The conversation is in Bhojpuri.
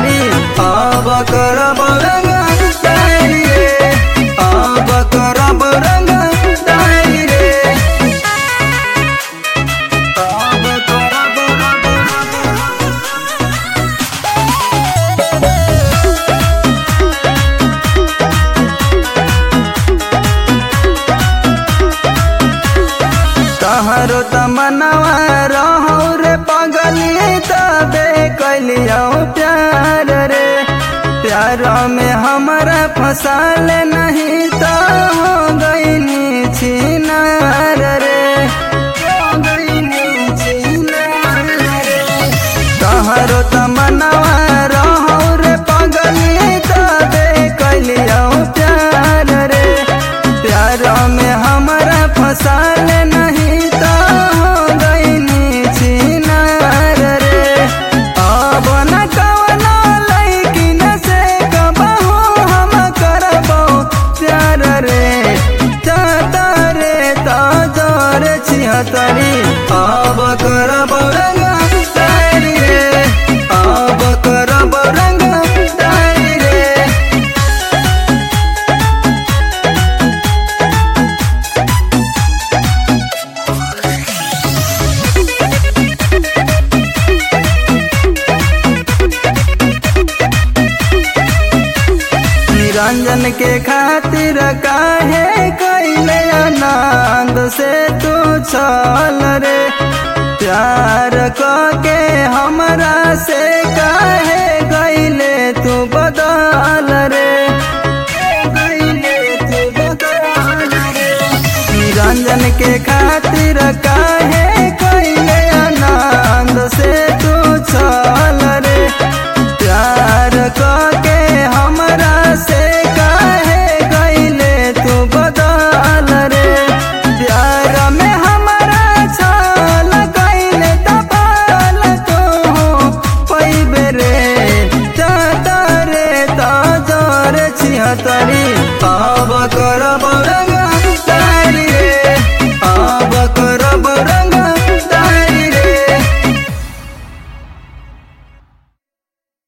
छिहतरी अब करब रंग डाली रे अब करब रंग डाली रे अब करब रंग तहरो तमनवा रहो रे पगली तबे कलियो प्यार रे प्यार में हमारा फसाल नहीं तो हो गईनी छिनार रे हो गईनी छिनार रे तहरो तमनवा रहो रे पगली तबे कलियो प्यार रे प्यार में हमारा फसाल नहीं तो हो गईनी छिनार रे अब न कवनो लैकिन से कबहू हम करबो प्यार रे चाहता रे तो जोर छिहतरी अब करब रंग डाली रे अब करब रंग डाली रे निरंजन के खातिर काहे कैले आनंद से तू चल रे प्यार के हमरा से काहे गईले तू बदल रे गईले तू बदल रे निरंजन के खातिर काहे कैले आनंद से तू चल रे प्यार के